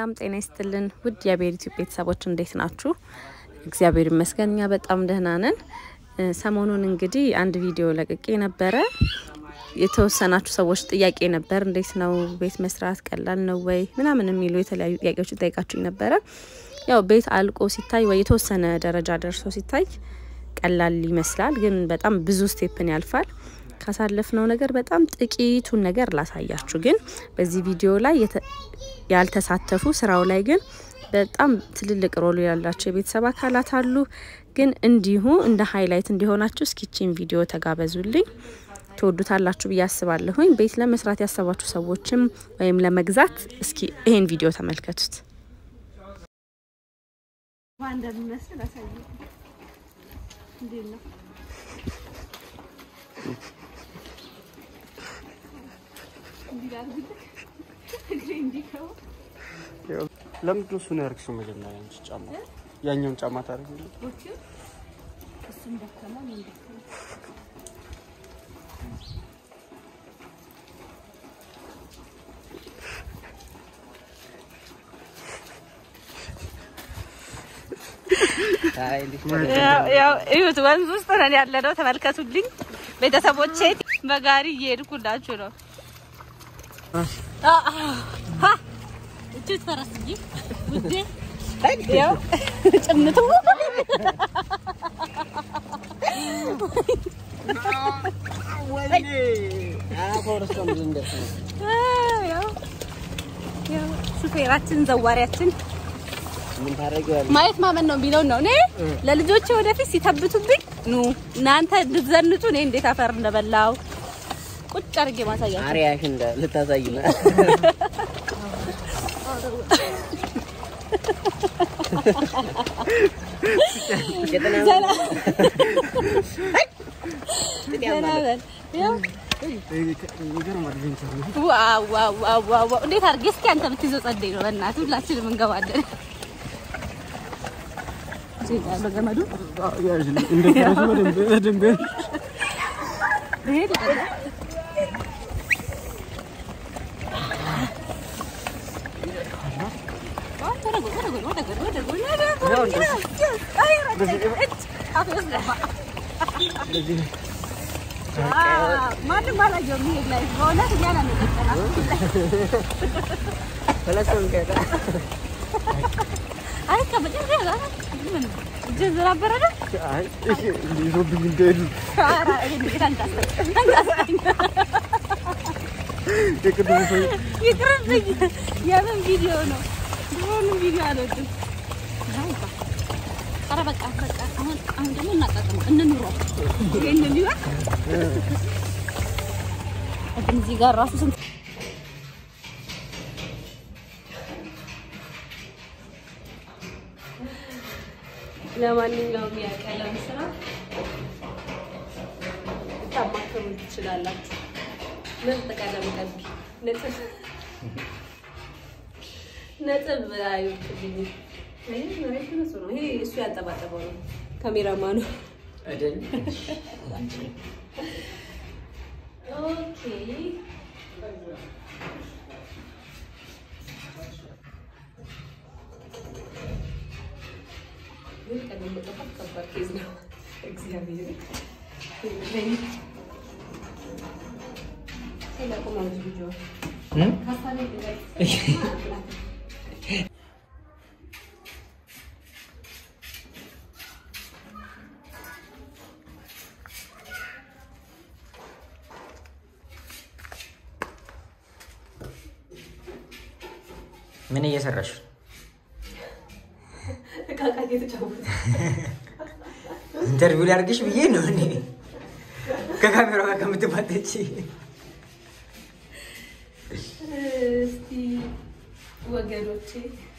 ሰላም ጤና ይስጥልን ውድ የአቤል ዩቲዩብ ቤተሰቦች እንዴት ናችሁ? እግዚአብሔር ይመስገን እኛ በጣም ደህና ነን። ሰሞኑን እንግዲህ አንድ ቪዲዮ ለቅቄ ነበረ። የተወሰናችሁ ሰዎች ጥያቄ ነበር፣ እንዴት ነው ቤት መስራት ቀላል ነው ወይ ምናምን የሚሉ የተለያዩ ጥያቄዎችን ጠይቃችሁኝ ነበረ። ያው ቤት አልቆ ሲታይ ወይ የተወሰነ ደረጃ ደርሶ ሲታይ ቀላል ይመስላል፣ ግን በጣም ብዙ ስቴፕን ያልፋል። ካሳለፍነው ነገር በጣም ጥቂቱን ነገር ላሳያችሁ። ግን በዚህ ቪዲዮ ላይ ያልተሳተፉ ስራው ላይ ግን በጣም ትልልቅ ሮሉ ያላቸው የቤተሰብ አካላት አሉ። ግን እንዲሁ እንደ ሀይላይት እንዲሆናችሁ እስኪቺን ቪዲዮ ተጋበዙልኝ። ትወዱታላችሁ ብዬ አስባለሁኝ። ቤት ለመስራት ያሰባችሁ ሰዎችም ወይም ለመግዛት እስኪ ይሄን ቪዲዮ ተመልከቱት። እንደሚመስል አሳይ። እንዴት ነው? ለምንድን ነው እሱን ያደርግሽው? መጀመሪያ አንቺ ጫማ ያኛውን ጫማ ታደርጊ እሱም ደከማ ምን ደከማ ያው እዩት፣ ወንዝ ውስጥ ነን ያለነው። ተመልከቱልኝ ቤተሰቦቼ፣ በጋሪ እየሄድኩላችሁ ነው። እችት ፈረስ እንጂ ውዴ፣ ያው ጭምቱ ሹፌራችን ዘዋሪያችን ማየት ማመን ነው የሚለውን ነው። እኔ ለልጆቼ ወደፊት ሲተብቱብኝ ኑ እናንተ እንድትዘንጡ እኔ እንዴት አፈር እንደበላው ቁጭ አድርጌ ማሳያቸው። አሪያሽ እንደ ልታሳይ ነው። ዘና በል። ያው ዋው ዋው ዋው ዋው ዋው! እንዴት አድርጌ እስኪ አንተ ብትይዘው ጸደይ ነው። በእናትህ ሁላችንም እንገባለን። እዚህ ጋር ያለው ገመዱ ይሄ ልቀቅ። ወደ ጎን፣ ወደ ጎን፣ ወደ ጎን፣ ወደ ጎን፣ ወደ ጎን። አይ ረጨኝ፣ እጅ አፌ ውስጥ ገባ። አዎ፣ ማንም አላየውም። ይሄ ላይ በእውነት እኛ ነን የቀጠናት። አይ ከመጨረሻ ጋር ምን እጅህን ዝም አበረደ? ይዞብኝ እንደሄዱ ኧረ ይሄን እንግዲህ አንዳስጠኝ፣ አንዳስጠኝ። የቅድሙ ሰው ይቅርብኝ። የምን ቪዲዮ ነው? ድሮንም ቪዲዮ አልወድም። ኧረ በቃ በቃ አሁን አሁን ደግሞ እናጣጥመው እንኑረው። ይሄንን ቢሆን ግን እዚህ ጋር ራሱ ስንት ለማንኛውም የቀለም ስራ ልታማከሩ ትችላላችሁ። ምርጥ ቀለም ቀቢ ነጥብ ነጥብ አይወጡልኝ። ይሄ መሬት እሱ ነው። ይሄ እሱ ያጠባጠበው ነው። ካሜራማኑ ኦኬ። ግን ቀለም መቀባት ከባድ ኬዝ ነው። እግዚአብሔር ምን እየሰራሽ? እቃቃ እየተጫወተ ኢንተርቪው ላድርግሽ ብዬ ነው እኔ ከካሜራ ጋር ከምትባተች እስቲ ወገኖቼ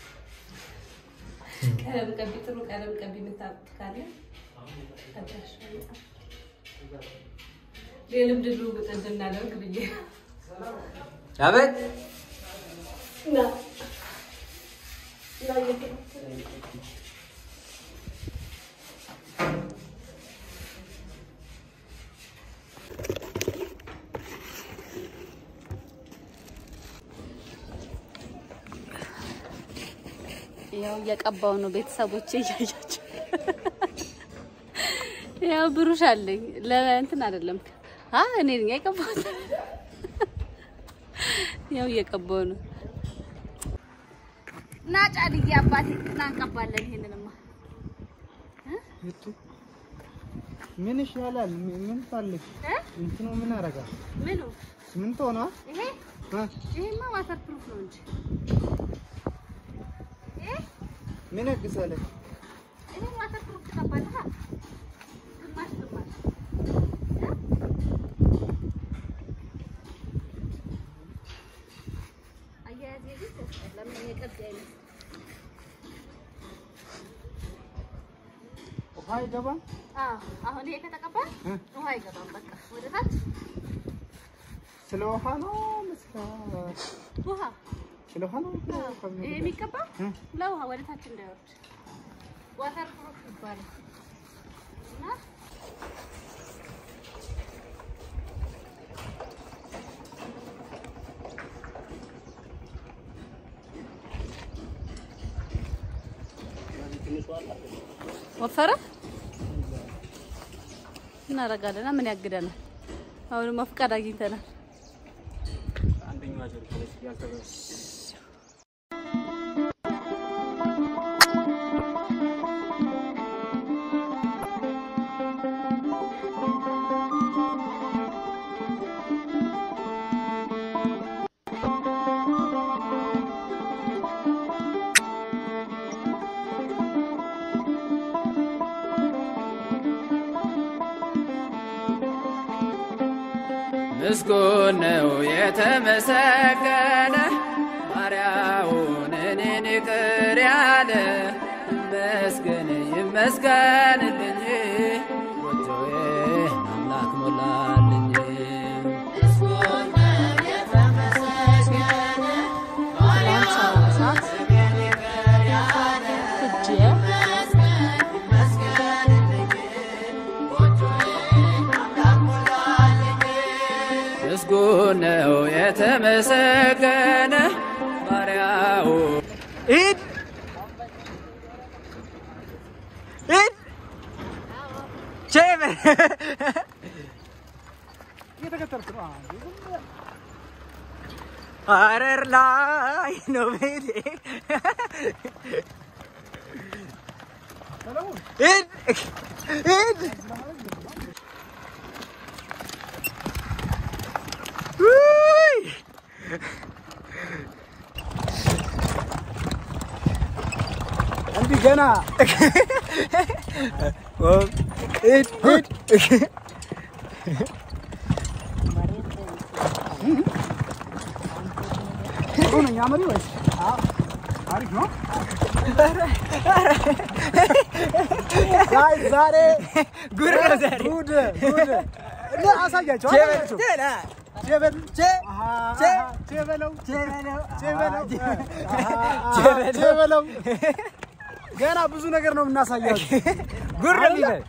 ቀለም ቀቢ፣ ጥሩ ቀለም ቀቢ የምታውቁት ካለ አድራሻ ይጻፍ። የልምድ ልውውጥ እንድናደርግ ብዬ አበት ና ና እየተከተለ ያው እየቀባው ነው ቤተሰቦቼ እያያቸው። ያው ብሩሽ አለኝ ለእንትን አይደለም አ እኔ ነኝ የቀባሁት። ያው እየቀባው ነው እና ጫድዬ አባቴ እናንቀባለን። ይሄንንማ ምን ይሻላል? ምን ፈልግ? እ እንትኑ ምን ያደርጋል? ምኑ ምን ትሆና? ይሄ ይሄማ ዋተር ፕሩፍ ነው እንጂ ይሄ ምን ያግዛል? ይሄ ዋተር ፕሩፍ ተቀባለህ። ግማሽ ግማሽ አያያዜ ግን ለምን የቀብ አይነት ውሃ ይገባል? አዎ አሁን ይሄ ከተቀባ እ? ውሃ አይገባም። በቃ ወደ ታች ስለ ውሃ ነው መስካ ውሃ ስለ ውሃ ነው ይሄ የሚቀባ እ? ለውሃ ወደ ታች እንዳይወርድ ዋተር ፕሩፍ ይባላል እና ወፈረ እናደርጋለን። ምን ያግደናል? አሁንማ ፍቃድ አግኝተናል። ምስጉን ነው የተመሰገነ ባሪያውን እኔን ይቅር ያለ ይመስገን ይመስገንልኝ ጎጆዬን አምላክ ሞላልኝ ምስጉን ነው የተመሰገነ ባሪያው ሂድ ሂድ ቼበ እየተከተልክ ነው። ሐረር ላይ ነው ቤቴ ሂድ ሂድ ውይ እንዲህ ገና ሂድ ሂድ ጥሩ ነኝ አመሪ ወይስ አሪፍ ነው? ጋይስ ዛሬ ጉድ ነው ዛሬ ጉድ ጉድ እና አሳያቸው አሳያቸው ቼበል አሃ፣ አሃ፣ ቼበለው ቼበለው አሃ፣ ቼበለው ገና ብዙ ነገር ነው የምናሳያችሁ። ጉድ ነው የሚበል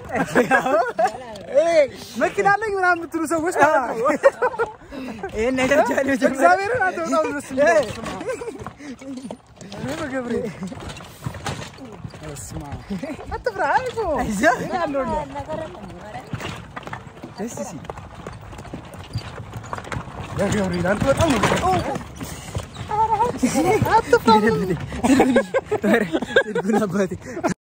ይሄ መኪና አለኝ ምናምን የምትሉ ሰዎች ማለት ነው። ይህን ነገር ጃሌ እግዚአብሔርን አንተ በጣም ደስ ይላል። እኔ በገብሬ በስመ አብ። አትፍራ፣ አይዞህ እኔ አለሁልህ። ደስ ሲል በገብርኤል አንተ በጣም ነው የምትፈራው። ጉድ አባቴ